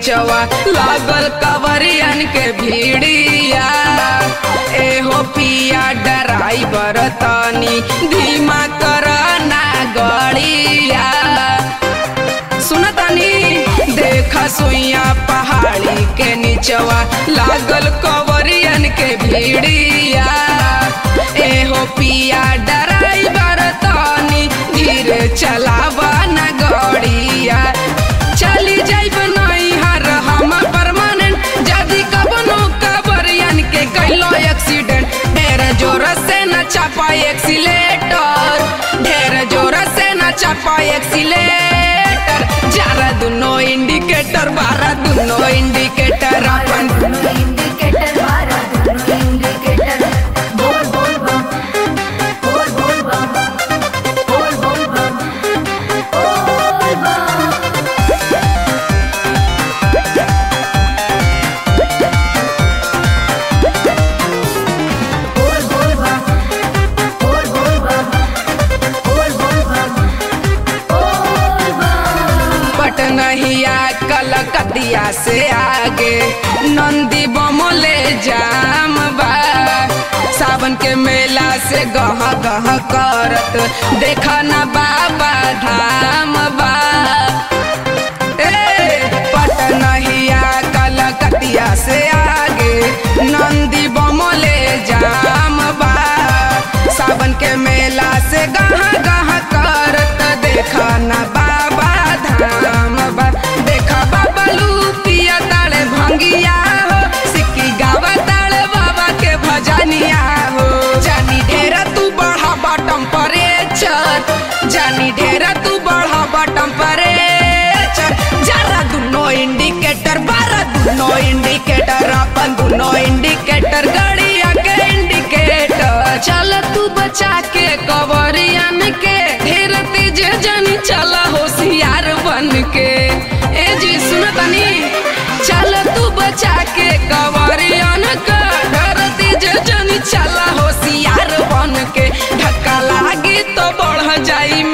निचवा लागल कवरियन के भीड़िया एहो पिया ड्राइवर तनी धीमा कर ना गड़िया सुनतानी देखा सुइया पहाड़ी के निचवा लागल कवरियन के भीड़िया एहो पिया ड्राइवर तनी धीरे चलावा न गड़िया चली जाइब नहीं हर हम परमानेंट जदी कबनो कवरियन के कैलो एक्सीडेंट ढेर जोर से न चापा एक्सीलेटर ढेर जोर से न चापा एक्सीलेटर जरा दुनो इंडिकेटर बारा दुनो इंडिकेटर अपन दोनों इंडिकेटर मारा दोनों इंडिकेटर बोल बोल बम बोल बोल बम बोल बोल बम बोल बम बोल बोल बम बोल बोल बम बोल बोल बम बोल बम पटनहिया कलकतिया से आगे नंदी बमोले जाम बा सावन के मेला से गह गह करत देखा न बाबा धाम बा ए पटनहिया कलकतिया से आगे नंदी बमोले जाम बा सावन के मेला से गह गह करत देखा न बाबा धाम बा देखा बाबा लूपिया ताले भंगिया हो सिक्की गावा ताले बाबा के भजनिया हो जानी ढेरा तू बढ़ा टेम्परेचर जानी ढेरा तू बढ़ा टेम्परेचर जरा दुनो इंडिकेटर बारा दुनो इंडिकेटर अपन दुनो इंडिकेटर गाड़िया के इंडिकेटर चल तू बचा के कवरियन के ढेर तेज जनी चला होशियार बन के ए जी सुन तनी चल तू बचा के कवरियन के ढेर तेज जनी चला होशियार बन के धक्का लागी तो बढ़ जाई